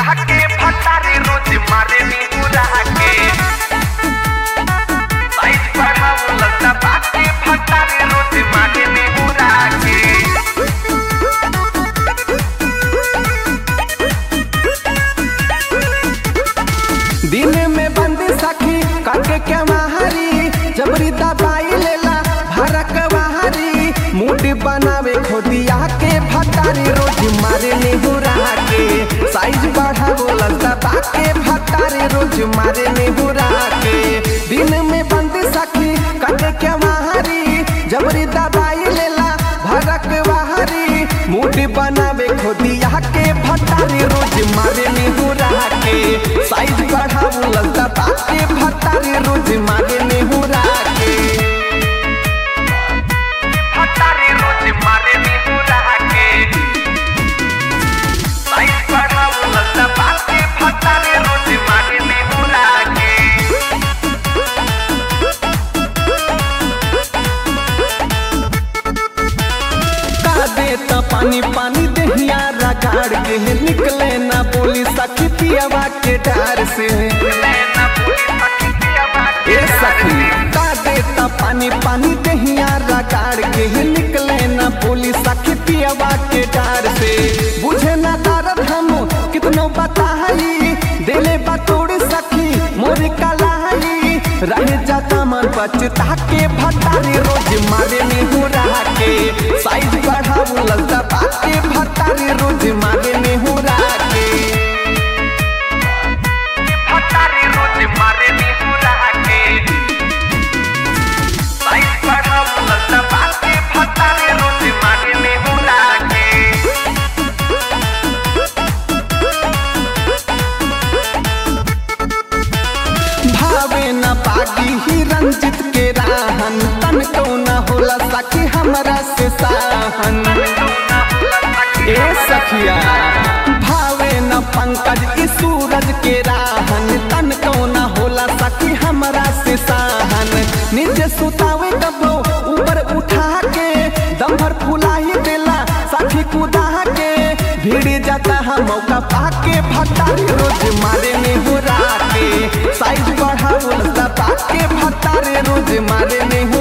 दबा के फटारे रोज मारे निहुरा के साइज बढ़ावल दबा के फटारे रोज मारे निहुरा के दिन में बंदी सखी काके के माहरी जबरी दबाई लेला भरक बाहरी मूड बनावे खोदिया के भतारी रोज मारे निहुरा के साइज बढ़ावो दबा के भतारी रोज मारे निहुरा के दिन में बंदी सखी काके के माहरी जबरी दबाई लेला भरक बाहरी मूड बनावे खोदिया के भतारी रोज मारे निहुरा के साइज बढ़ावो दबा के भतारी रोज मारे निहुरा के फटारे रोज मारे निहुरा के साइज बढ़ावल दबा के फटारे रोज मारे निहुरा के का दे त पानी पानी दहिया रगाड़ के निकले ना बोली सखी पियावा के डार से नैना पूरी पकिया बात ए सखी का दे त पानी पानी दहिया रगाड़ के निकले ना बोली सखी पियावा के डार से बुझे ना दर्द हम कितनो बताई दिले बतोड़ सखी मोरी कलाई रह जाता मन बचता के भतारी रोज मारे निहुरा के साइज बढ़ाऊ दबा के भतारी रोज मारे निहुरा के फटारे रोज मारे निहुरा के साइज बढ़ावल दबा के फटारे रोज मारे निहुरा के भावे न पागी ही रंजित के राहन तन को न होला सखी हमरा से साहन ए सखिया भावे न पंकज ई सूरज के राहन तन को न होला सखी हमरा से साहन नीचे सुतावे कबो ऊपर उठा के दम भर फुलाही देला सखी कुदा के भीड़ जाता है मौका पाके भतारी रोज मारे निहुरा के साइज बढ़ावल दबा के भतारे रोज मारे निहुरा